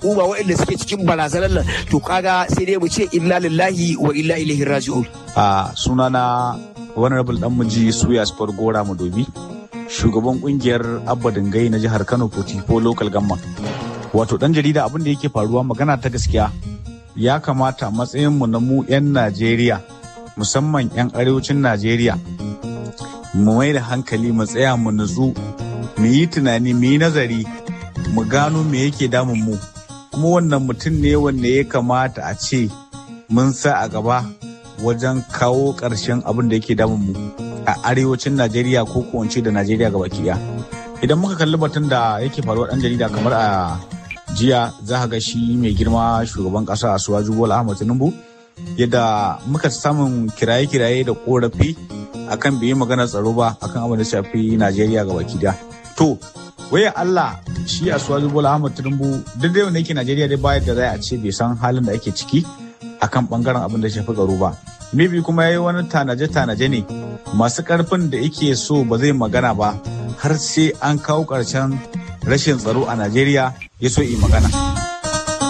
uba waɗanda suke cikin barazanar nan to kaga sai dai mu ce inna lillahi wa inna ilaihi raji'un a sunana honorable dan muji suya sport gora madobi shugaban kungiyar abba dingai na jihar kano potifo local gamma wato dan jarida abin da yake faruwa magana ta gaskiya ya kamata matsayin mu na mu 'yan najeriya musamman 'yan arewacin najeriya mu mai da hankali mu tsaya mu nutsu mu yi tunani mu yi nazari mu gano me yake damun mu kuma wannan mutum ne wanda ya kamata a ce mun sa a gaba wajen kawo ƙarshen abin da yake damun mu a arewacin najeriya ko kuwance da najeriya gaba ɗaya idan muka kalli batun da yake faruwa ɗan jarida kamar a jiya za ga shi mai girma shugaban ƙasa a suwaju bola ahmad tinubu yadda muka samun kiraye-kiraye da korafi akan bai yi magana tsaro ba akan abin da shafi najeriya gaba ɗaya to waya Allah shi a suwaju bola ahmad tinubu duk da wanda yake najeriya dai bayar da zai a ce bai san halin da ake ciki akan bangaren abin da shafi tsaro ba maybe kuma yayi wani tanaje-tanaje ne masu karfin da yake so ba zai magana ba har sai an kawo ƙarshen rashin tsaro a najeriya ya so yi magana